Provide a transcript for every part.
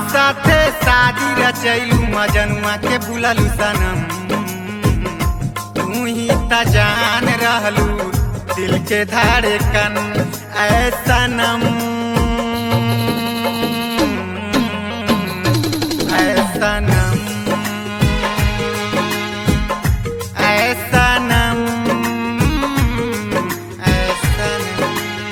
साथे शादी रचैलू मजनुआ के बुललू सनम तू ही त जान रहलू दिल के धड़कन ऐ सनम ऐ सनम ऐ सनम ऐ सनम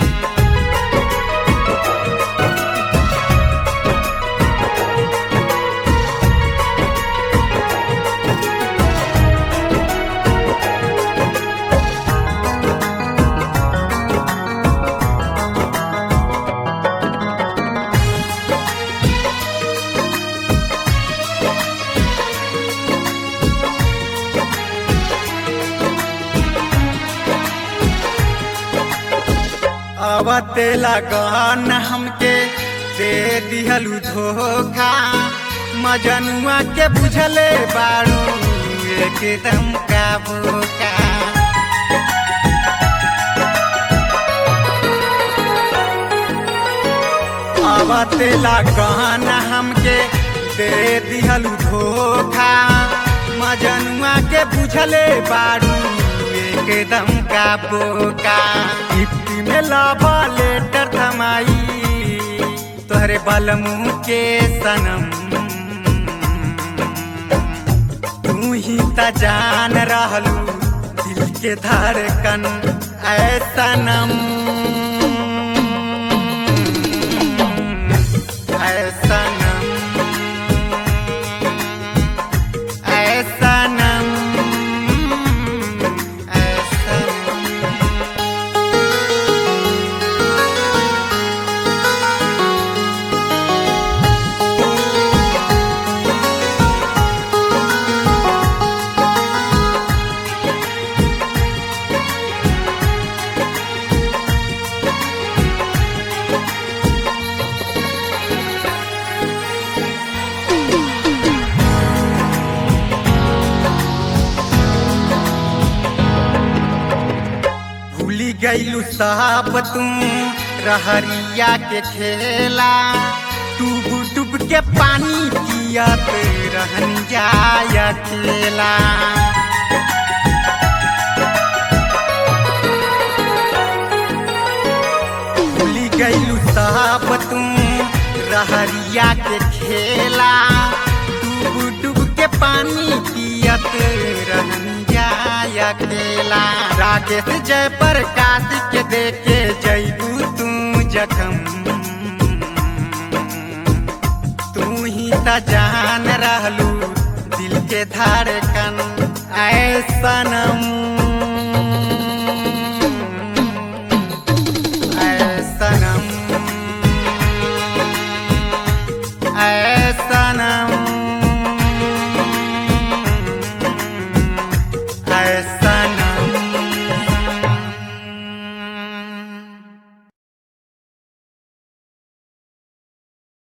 अवते लगन हमके दे दिहलू धोखा मजनुआ के बुझले बारू एकदम का बोका अवते लगन हमके दे दिहलू धोखा मजनुआ के बुझले बारू एकदम का बोका गिफ्टी में लाभा लेटर थमाई तोहरे बलमू के सनम तू ही त जान रहलू दिल के धड़कन ऐ सनम ऐ सनम ऐ सनम ऐ सनम भूली गईलू साहब तू रहरिया के खेला डूब डूब के पानी पियत रहन जाय अकेला भूली गईलू साहब तू रहरिया के खेला डूब डूब के पानी पियत रहन जाय अकेला राकेश जय प्रकाश के देखे जैबू तू जखम तू ही त जान रहलू दिल के धड़कन ऐ सनम